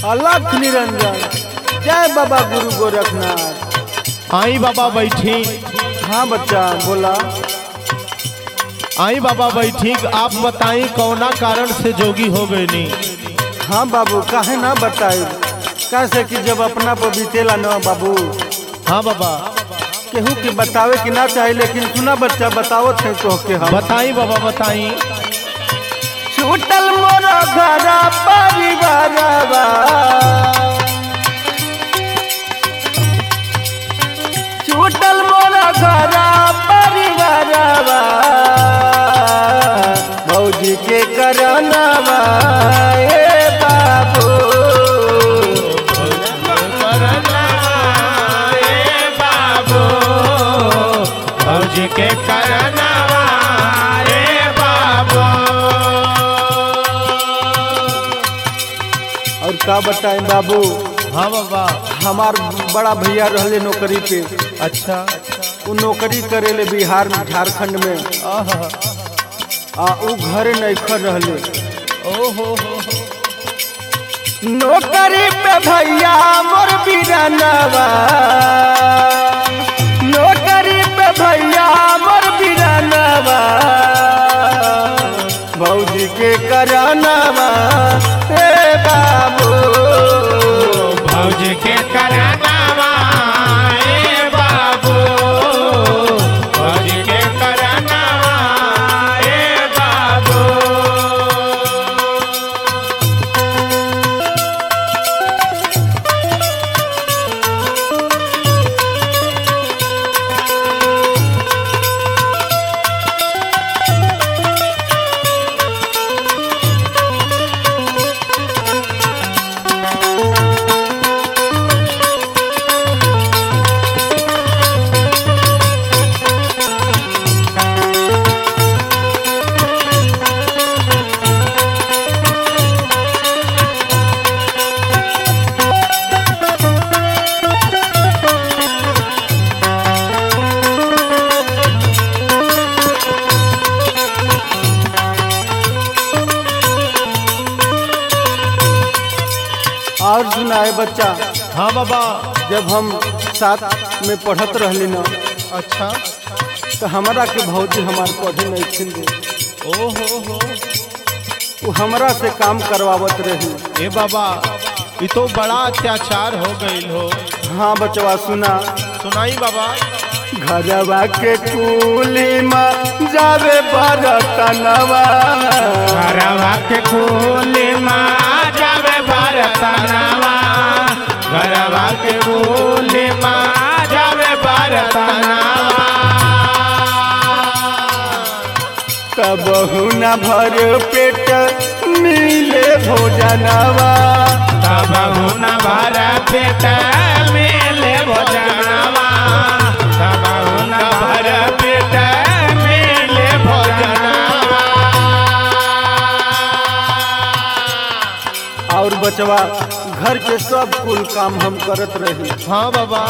अलख निरंजन जय बाबा गुरु गोरखनाथ आई बाबा बैठी हाँ बच्चा बोला आई बाबा बैठी आप बताई कौना कारण से जोगी हो गए नी हाँ बाबू काहे ना बताई कैसे कि जब अपना पर बीतेला ना बाबू हाँ बाबा केहू के बतावे कि ना चाहे लेकिन सुना बच्चा बतावत है तो के हम बताई बाबा बताई छूटल मोर घर परिवारवा छूटल मोर घर परिवारवा भौजी के करनवा ए बाबू भौजी के करनवा रे बाबा और का बताएं बाबू हाँ बाबा हमार बड़ा भैया रहले नौकरी पे अच्छा वो नौकरी करेले बिहार में झारखंड में आहा, आ उ घरे नैखर रहले ओहो हो हो। नौकरी पे भैया मोर बिरानवा नौकरी पे भैया मोर बिरानवा भौजी के करानवा हे बाबू भौजी के करनवा रे बाबू भौजी के करनवा रे बाबू और सुनाए बच्चा हाँ बाबा जब हम साथ में पढ़त रहली न अच्छा तो हमारा के भौजी हमार पढ़े नहीं छिन दे ओहो हो वो हमरा से काम करवावत रही ए बाबा ये तो बड़ा अत्याचार हो गई हो हाँ बचवा सुना सुनाई बाबा घरवा के कुली में जावे बरतनवा घरवा के खोले माँ जावे भारतनवा घरवा के खोले माँ जावे भारतनवा कबहू न भर पेट मिले भोजनवा तब हुन भर पेट मिले भोजनवा तब हुन भर पेट मिले भोजनवा और बचवा घर के सब कुल काम हम करत रही हाँ बाबा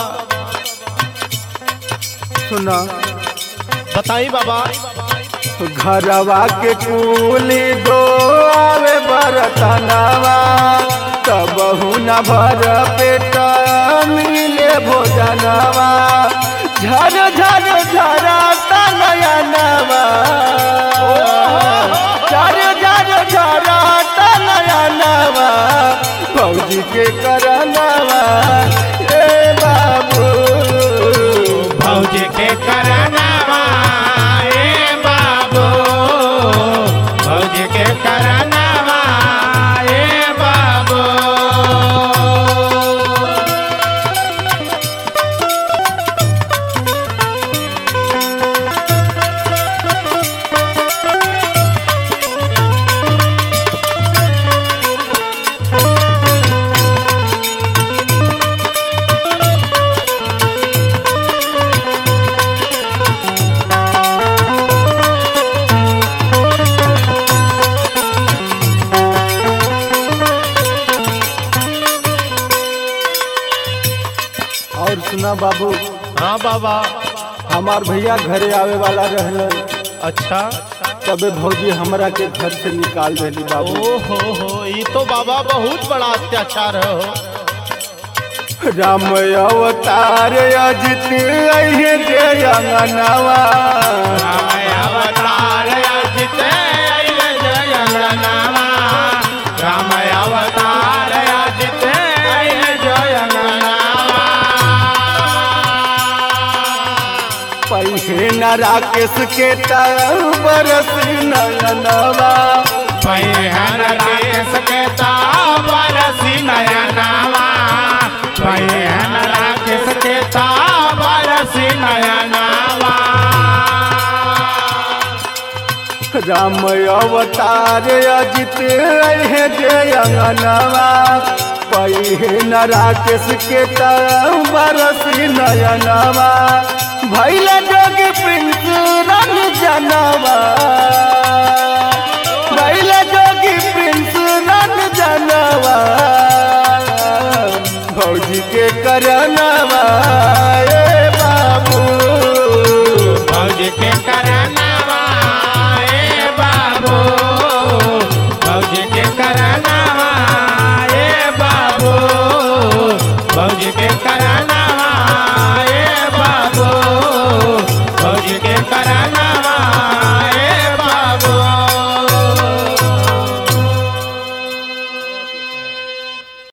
सुना बताई बाबा घरवा के कुली दो आवे बरतनवा कबहू न भर पेट मिले भोजनवा झर झर झरा तनयनवा झर झर झरा तनयनवा फौजी के करनवा ए बाबू भौजी के करनवा ए बाबू भौजी के करनवा ए बाबू और सुना बाबू हाँ बाबा हमार भैया घरे आवे वाला रहलन अच्छा त तबे भौजी हमरा के घर से निकाल देली बाबू ओ हो हो ये तो बाबा बहुत बड़ा अत्याचार है हो राम अवतार अजित अहे जे अंगनवा अवतार अजित अइले जय अंगनावा। राम अवतार अजित अइले जय अंगनावा। पहे न राकेश के बरस नयनवा पैहन राकेश के ताबरसी नयनावा पैहन राकेश के ताबरसी नयनावा राम अवतार अजित अहे जे अंगनवा पहे न राकेश के बरस नयनवा भैल जोग प्रिंस रन जनवा